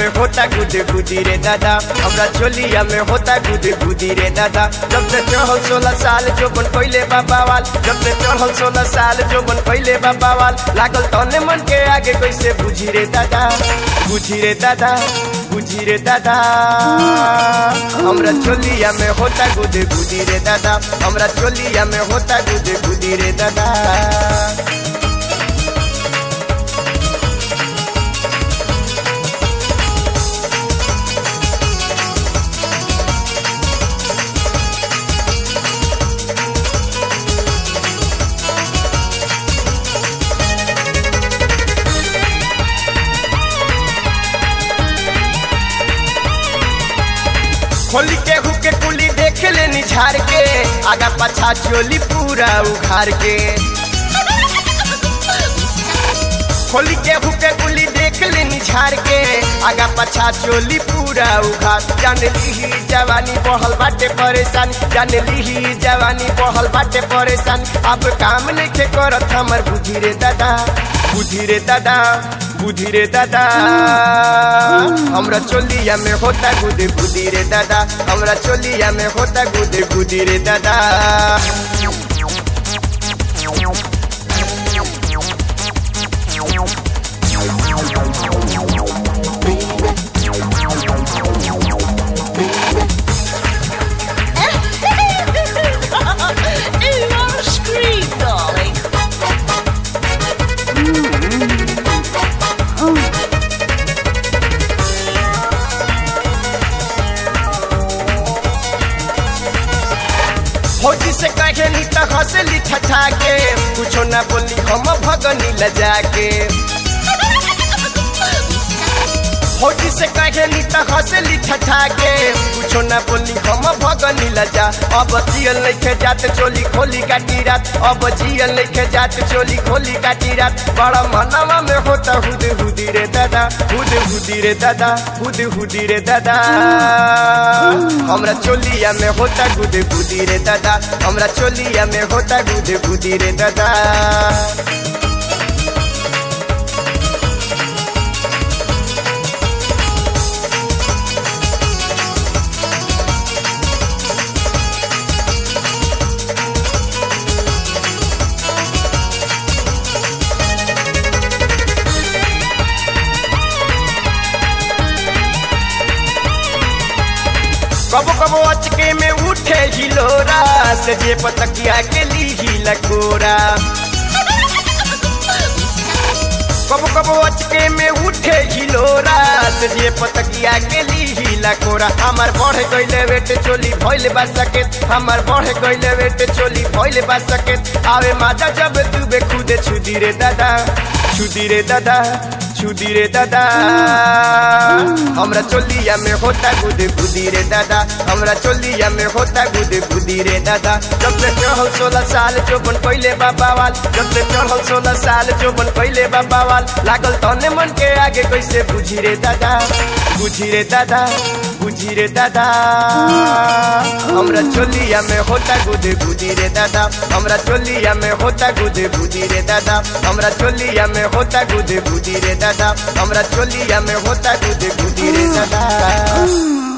में होता गुदे गुदी रे दादा हमरा चोलिया में होता गुदे गुदी रे दादा जब से चढ़ल सोलह साल जो बन पहले बाबा वाल जब से चढ़ल सोलह साल जो बन पहले बाबा वाल लागल तने मन के आगे कैसे बुझी रे दादा बुझी रे दादा बुझी रे दादा हमरा चोलिया में होता गुदे गुदी रे दादा हमरा चोलिया में होता गुदे गुदी रे दादा खोली के हुके कुली देख लेनी झाड़ के आगा पछा चोली पूरा उखाड़ के खोली के हुके कुली देख लेनी झाड़ के आगा पछा चोली पूरा उखाड़ जान ली जवानी बहल बाटे परेशान जान ली जवानी बहल बाटे परेशान अब काम नहीं करत हमर बुद्धि रे दादा बुद्धि रे दादा बुद्धि रे दादा हमरा चोलिया में होता गुदे गुदी रे दादा हमरा चोलिया में होता गुदे गुदी रे दादा you are a scream, darling. फौजी से कहे नी तो हंसली ठठा के कुछो ना बोली हम भगनी लजा के फौजी से कहे नी तो हंसली ठठा के कुछो ना बोली हम भगनी लजा अब जियल नहीं जात चोली खोली काटी रात अब जियल नहीं जात चोली खोली काटी रात बड़ा मनवा में होता हुद हुदी रे दादा हुद हुदी रे दादा हुद हुदी रे दादा हमरा चोलिया में होता गुदे गुदी रे दादा हमरा चोलिया में होता गुदे गुदी रे दादा कबो कबो अचके में उठे हिलोरा से जे पतकिया के ली ही लकोरा कबो कबो अचके में उठे हिलोरा से जे पतकिया के ली ही लकोरा हमर बढ़ गइले वेट चोली भइले बा सकेत हमर बढ़ गइले वेट चोली भइले बा सकेत आवे माजा जब तू बे खुदे छुदी रे दादा छुदी रे दादा छुदी रे दादा हमरा चोलिया में होता गुदे गुदी रे दादा हमरा चोलिया में होता गुदे गुदी रे दादा जब से चढ़ल सोलह साल जो बन पहले बाबा वाल जब से चढ़ल सोलह साल जो बन पहले बाबा वाल लागल तने मन के आगे कैसे बुझी रे दादा बुझी रे दादा बुझी रे दादा हमरा चोलिया में होता गुदे गुदी रे दादा हमरा चोलिया में होता गुदे गुदी रे दादा हमरा चोलिया में होता गुदे गुदी रे दादा हमरा चोलिया में होता गुदे गुदी रे दादा